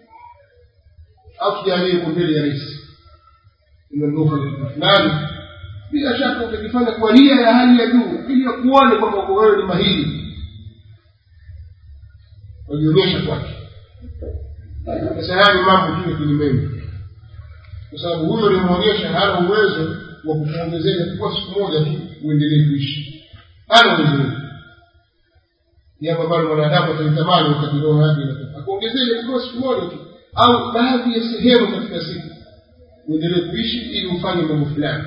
au tujalie yuko mbele ya rais umeondoka na kitu fulani bila shaka utakifanya kwa nia ya hali ya juu ili akuone kwamba uko wewe ni mahiri wajionyesha kwake sasa haya ni mambo tu ya kilimwengu kwa sababu huyo ulimwonyesha hana uwezo wa kukuongezea kwa siku moja tu uendelee kuishi hana uwezo huo jambo ambalo mwanadamu atalitamani wakati roho yake inatoka akuongezee kwa siku moja tu au baadhi ya sehemu katika siku uendelee kuishi ili ufanye mambo fulani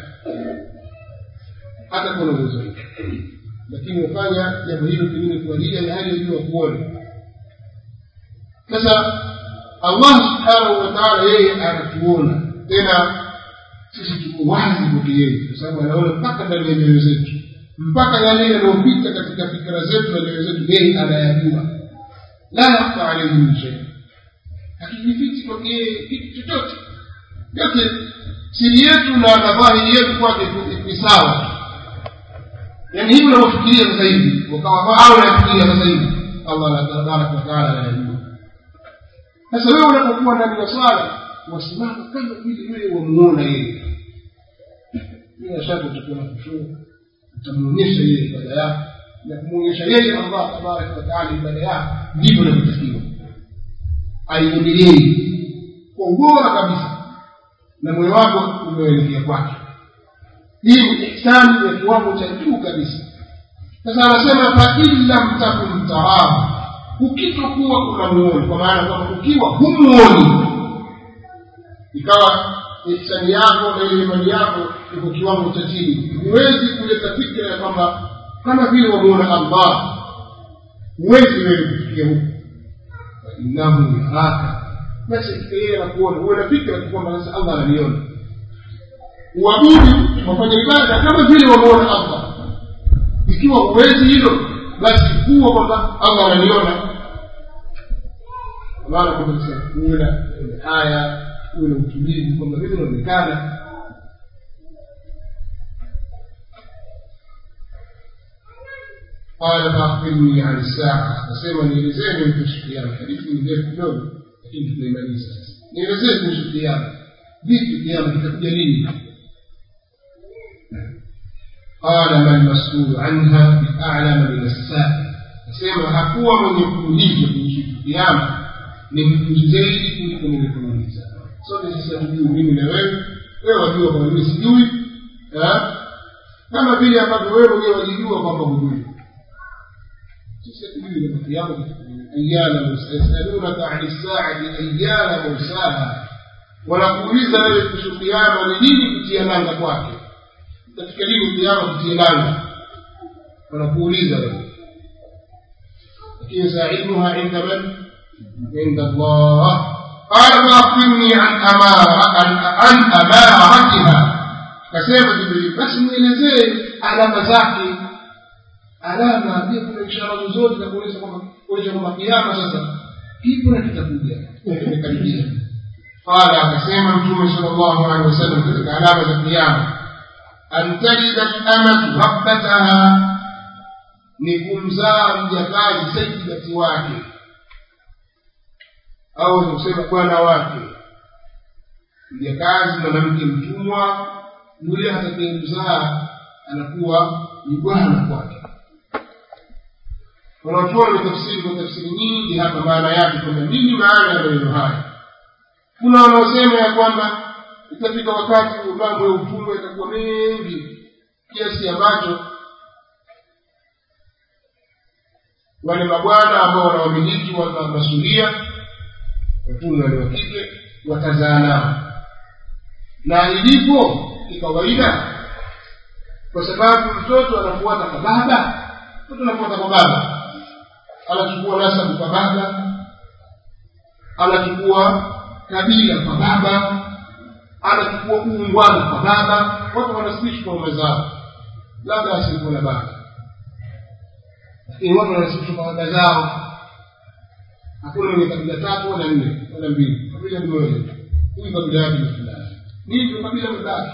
hata kuna uwezo lakini ufanya jambo hilo pengine kwa nia ya hali ya juu kuona sasa allah subhanahu wa taala yeye anatuona tena sisi tuko wazi kwake yeye kwa sababu anaona mpaka ndani ya mioyo zetu mpaka yale yanayopita katika fikira zetu na mioyo zetu yeye anayajua la yakfa alaihi min shei hakijifichi kwake yeye kitu chochote yote siri yetu na na dhahiri yetu kwake ni sawa yaani hivi unavyofikiria sasa hivi ukawa au unafikiria sasa hivi allah tabaraka wataala anayajua sasa wewe unapokuwa ndani ya swala wasimama kama vile wewe wamuona yeye bila shaka utakuwa na kushuru utamwonyesha yeye ibada yako na kumwonyesha yeye allah tabaraka wataala ibada yako ndivyo inavyotakiwa aiendelee kwa ubora kabisa na moyo wako umeelekea kwake hii ni ihsani ya kiwango cha juu kabisa sasa anasema fain lam takun tarahu ukitokuwa unamuoni kwa maana kwamba ukiwa humuoni ikawa ihsani yako na ile imani yako iko kiwango cha chini huwezi kuleta fikra ya kwamba kama vile wamuona allah huwezi wewe kufikia huko fainnahu yaraka basi yeye anakuona huwe na fikra tu kwamba sasa allah ananiona uabudu wafanya ibada kama vile wamuona allah ikiwa huwezi hilo basi kuwa kwamba allah ananiona maana kwamba uwe na haya uwe na utulivu kwamba vile unaonekana قال فأخبرني عن الساعة أسمى نيلزين من القيامة حديث من ذلك اليوم lakini tunaimaliza sasa nielezee kuhusu kiama vipi kiama kitakuja lini qala man masulu anha bialama min assail nasema hakuwa mwenye kuulizwa kuhusu kiama ni mjuzi zaidi kuliko mwenye kuuliza sote sisi hatujui mimi na wewe wewe wajua kwamba mimi sijui kama vile ambavyo wewe mwenyewe wajijua kwamba hujui sisi hatujui kama kiama kitakuja أيان موسى يسألونك عن الساعة أيان موساها wanakuuliza wewe kuhusu kiama ni nini kutia nanga kwake katika lini kiama kutia nanga wanakuuliza wewe lakini saiduha inda man inda allah qala faakbirni an amaratiha kasema jibril basi nielezee alama zake alama pia kuna ishara zozote za kuonyesha kwamba kuonyesha kwamba kiama sasa kipo na kitakuja kimekaribia qala akasema mtume sala llahu alehi wasallam katika alama za kiama an talida lamatu rabbataha ni kumzaa mjakazi saidati wake au ni kusema bwana wake mjakazi mwanamke mtumwa yule atakayemzaa anakuwa ni bwana kwake wanachuoni tafsiri kwa tafsiri nyingi hapa maana yake kwamba nini maana ya maneno haya kuna wanaosema ya kwamba itafika wakati mambo ya utumwa itakuwa mengi kiasi ambacho wale mabwana ambao wanawamiliki wa masuria watumwa wale wa kike watazaa nao na ilipo kikawaida kwa sababu mtoto anafuata kwa baba mtoto anafuata kwa baba anachukua nasabu kwa baba anachukua kabila kwa baba anachukua uungwana kwa baba watu wanasikishi kwa ume zao labda asikuwa na baba lakini watu wanasikishi kwa baba zao hakuna mwenye kabila tatu wala nne wala mbili kabila ni moja huyu kabila yake ni fulani nii ndio kabila babake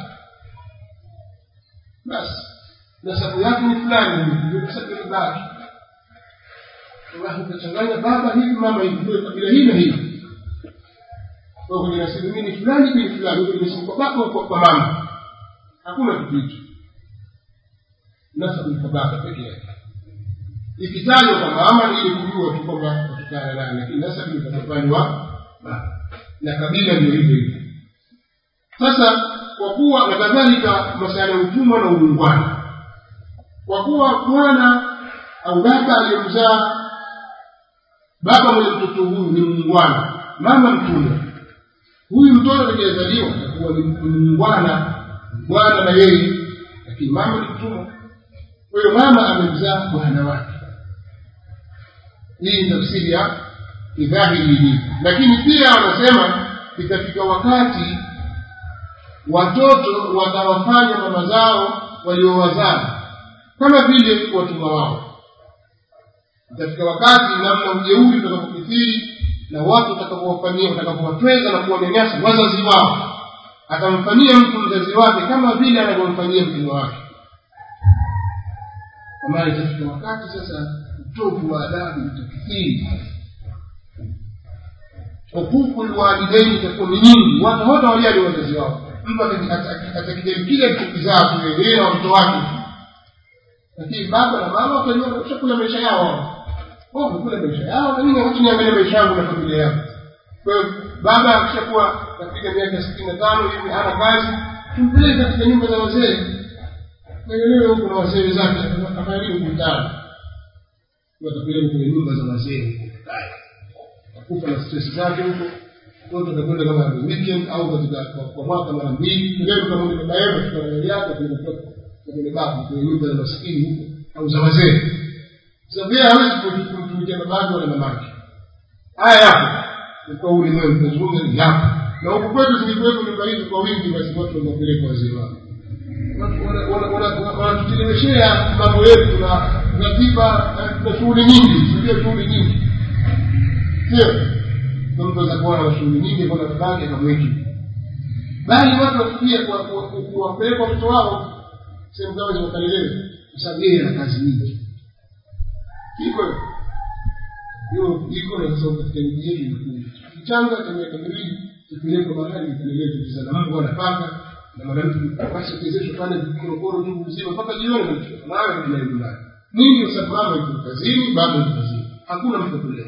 basi nasabu yake ni fulani ndio nasabu ya babake utachanganya baba hivi mama hivi ndio kabila hii na hii kwa kwenye nasibu mimi fulani bin fulani kwenye nasibu kwa baba kwa, kwa mama hakuna kitu hicho nasabu kwa baba peke yake ikitajwa kwa mama ni ili kujua tu kwamba watukana nani lakini nasabu ni kwa upande wa baba na kabila ndio hivyo hivyo sasa kwa kuwa na kadhalika masuala ya utumwa na uungwana kwa kuwa bwana au baba aliyemzaa baba mwenye mtoto huyu ni muungwana mama mtumwa huyu mtoto aliyezaliwa atakuwa ni muungwana bwana na yeye lakini mama ni mtumwa kwa hiyo mama amemzaa bwana wake hii ni tafsiri ya idhahiri ilivyo lakini pia wanasema itafika wakati watoto watawafanya mama zao waliowazaa kama vile watumwa wao katika wakati namna ujeuri utakapokithiri na watu watakapowafanyia watakapowatweza na kuwanyanyasa wazazi wao atamfanyia mtu mzazi wake kama vile anavyomfanyia mtumwa wake kwa maana itafika wakati sasa utovu wa adabu utakithiri hukuku lwalidaini itakuwa ni nyingi watu wote wajali wazazi wao mtu atakijali kile alichokizaa tu yeye na watoto wake lakini baba na mama watajua washakula maisha yao wao wamekula maisha yao na mimi wacha niangalie maisha yangu na familia yangu kwa hiyo baba akishakuwa katika miaka sitini na tano hivi hana kazi tumpeleke katika nyumba za wazee naelewe huko na wazee zake afanya nini kumtana watapeleka kwenye nyumba za wazee kufa na stress zake huko kwa tutakwenda kama weekend au katika kwa mwaka mara mbili leo kama ni baba yenu katika gari yake tunakuwa kwenye babu kwenye nyumba za maskini huko au za wazee sababu yeye hawezi kumtumikia babake wala mamake haya yapo kwa ulimwengu tunazungumza ni yapo na huku kwetu zilikuwepo nyumba hizi kwa wingi basi watu wanapeleka wazee wao wanatucheleweshea mambo yetu na ratiba na shughuli nyingi sio shughuli nyingi sio mtu aweza kuwa na shughuli nyingi kwa babake akamweki bali watu wakikia kuwapeleka watoto wao sehemu zao ziwakalelewe kwa sababu yeye ana kazi nyingi iko hiyo iko na sasa katika miji yetu inakuja kichanga cha miaka miwili kipelekwa mahali ipelelewe kizana Mungu anapaka na mwanamke basi ukiwezeshwa pale korokoro tu mzima mpaka jioni mwisho nawe ndio nyumbani nini kwa sababu mama yuko kazini baba yuko kazini hakuna mtu kulea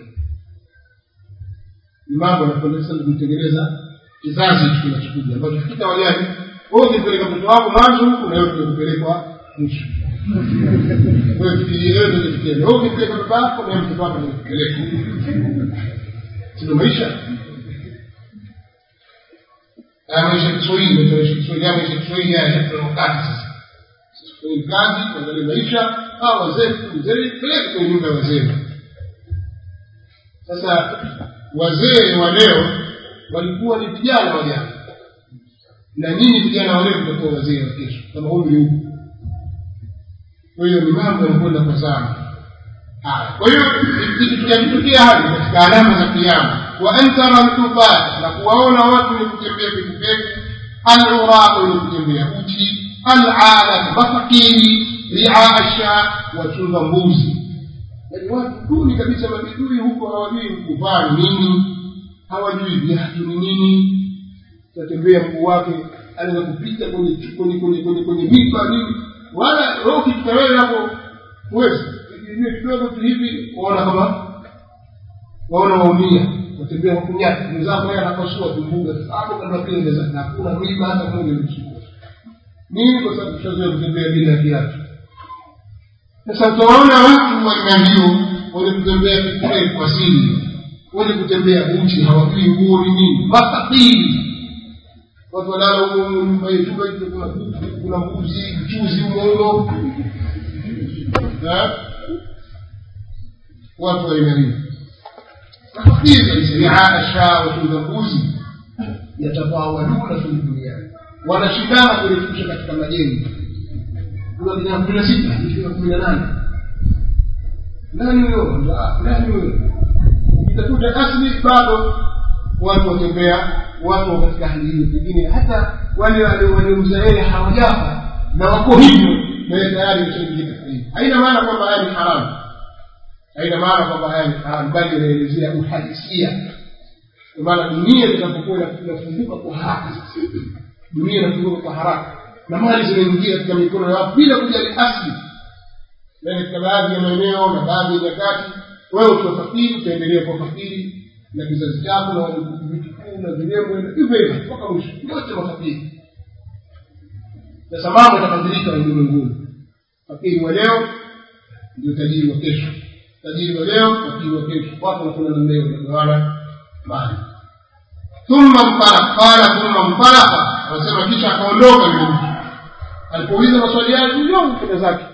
ni mambo yanakwenda sasa kutengeneza kizazi kinachokuja ambacho kitawajali wewe ukipeleka mtoto wako mwanzo huku na wewe kupelekwa mwisho wewe fikirie wewe ndio fikirie wewe ukipeleka baba yako na mtoto wako ndio kupeleka sio maisha maisha Kiswahili maisha Kiswahili maisha Kiswahili haya kwa wakati sasa kwenye kazi kuangalia maisha au wazee mzee peleka kwenye nyumba ya wazee sasa wazee wa leo walikuwa ni vijana wa jana na nyinyi vijana wa leo mtakuwa wazee wa kesho kama umri huko kwa hiyo ni mambo yanakwenda kwa sana haya kwa hiyo tukitokea hadi katika alama za kiama wa an tara lkufat na kuwaona watu wenye kutembea pekupeke aluraqu wenye kutembea uchi alalatu mafakiri riaa sha wachunga mbuzi yaani watu duni kabisa mabidui huko hawajui kuvaa nini hawajui viatu ni nini tatembea mguu wake anaweza kupita kwenye kwenye kwenye kwenye kwenye mipa nini wala wewe ukifika wewe hapo huwezi hivi kidogo tu hivi waona kama waona waumia watembea kwa kunyata mwenzako yeye anapasua tumbuga hapo kama vile ndeza na hakuna miba hata moja mchukua nini kwa sababu tushazoea kutembea bila kiatu sasa utaona watu wa aina hiyo wenye kutembea kule kwa siri wenye kutembea uchi hawajui nguo ni nini makafiri watu walala huko nyumba yetu kuna kuna mbuzi mchuzi umono watu wa aina hiyo makafiri kabisa riaa shaa watunza mbuzi yatafawaluna fi duniani wanashindana kurekebisha katika majengo kuna vijana kumi na sita ikiwa kumi na nane nani huyo nani huyo itakuta asli bado watu watembea watu wa katika hali hiyo pengine hata wale waliomza yeye hawajafa na wako hivyo naye tayari ameshaingia katika hiyo haina maana kwamba haya ni haramu haina maana kwamba haya ni haramu bali inaelezea uhalisia kwa maana dunia itakapokuwa inafunguka kwa haraka dunia inafunguka kwa haraka na mali zinaingia katika mikono ya watu bila kujali asli na katika baadhi ya maeneo na baadhi ya nyakati wewe ukiwa fakiri utaendelea kuwa fakiri na kizazi chako na vitukuu na vilembwe hivyo hivyo mpaka mwisho wote mafakiri sasa mambo yatabadilika ulimwenguni fakiri wa leo ndio tajiri wa kesho tajiri wa leo fakiri wa kesho watu wanakwenda na mbele wanagawana mali thumma mfaraka qala thumma mfaraka anasema kisha akaondoka yule mtu alipouliza maswali yake ndio kwenda zake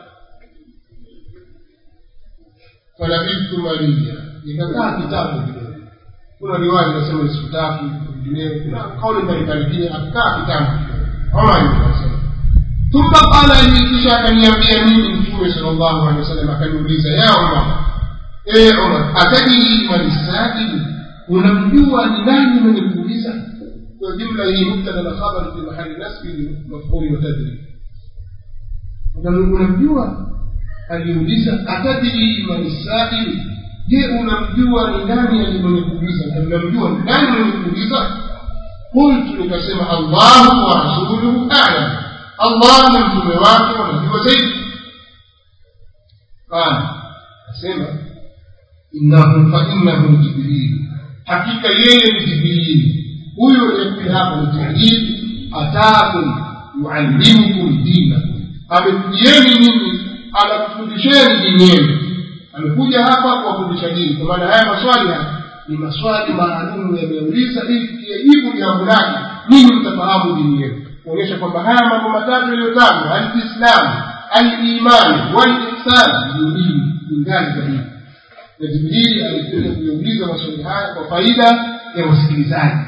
falabithtu maliya nikakaa kitabu kidogo kuna riwaya inasema ni siku tatu vingineo kuna kauli mbalimbali pia akakaa kitabu omar anasema ثم قال لي kisha akaniambia mimi mtume sallallahu alaihi wasallam akaniuliza ya umar ee umar atadiri man saili unamjua ni nani mwenye kuuliza kwa jumla hii mubtada na khabar fi mahali nasbi mafhumi wa tadri unamjua aliuliza atadiri man saili je unamjua ni nani mwenye kuuliza unamjua ni nani mwenye kuuliza qultu nikasema allahu wa rasuluhu a'lam allah na mtume wake wanajua zaidi qala asema innahu fa innahu jibril hakika yeye ni jibril huyo aliyekuja hapa ni jibril ataakum yuallimukum dinakum amekujieni nyinyi anakufundisheni dini yenu amekuja hapa kuwafundisha dini kwa maana haya maswali haya ni maswali maalumu yameuliza ili tukiyajibu jambo lake ninyi mtafahamu dini yenu kuonyesha kwamba haya mambo matatu yaliyotajwa alislamu alimani walihsani ni dini ni ngazi za dini na jibrili alikuja kuyauliza maswali haya kwa faida ya wasikilizaji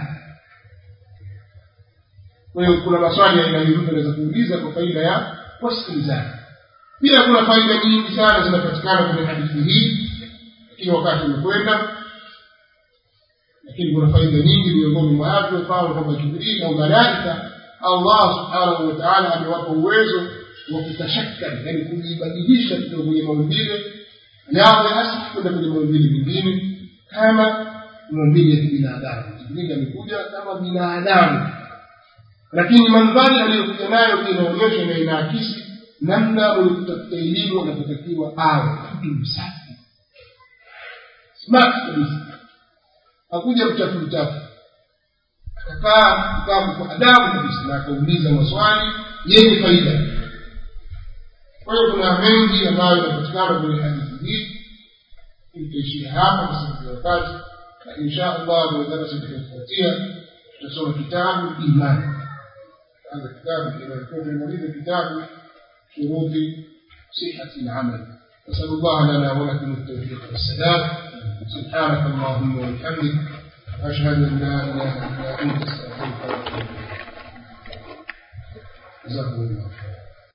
kwa hiyo kuna maswali ya aina hiyo mtu anaweza kuuliza kwa faida ya wasikilizaji pia kuna faida nyingi sana zinapatikana kwenye hadithi hii lakini wakati umekwenda lakini kuna faida nyingi miongoni mwa watu mfano kwamba jibrili au malaika allah subhanahu wa taala amewapa uwezo wa kutashakali yani kujibadilisha kutoka kwenye maumbile yao ya asili kwenda kwenye maumbile mengine kama maumbile ya kibinadamu jibrili amekuja kama binadamu lakini mandhari aliyokuja nayo pia inaonyesha na inaakisi namna mwenye kutafuta elimu anapotakiwa awe mtu msafi smart kabisa hakuja mchafu mchafu akakaa kitabu kwa adabu kabisa na akauliza maswali yenye faida kwa hiyo kuna mengi ambayo yanapatikana kwenye hadithi hii tutaishia hapa kwa sababu ya wakati na insha allah kwenye darasa itakayofuatia tutasoma kitabu imani هذا كتاب إذا يكون المريض كتاب شروط صحة العمل نسأل الله لنا ولكم التوفيق والسداد سبحانك اللهم وبحمدك أشهد أن لا إله إلا أنت أستغفرك وأتوب إليك جزاكم الله خيرا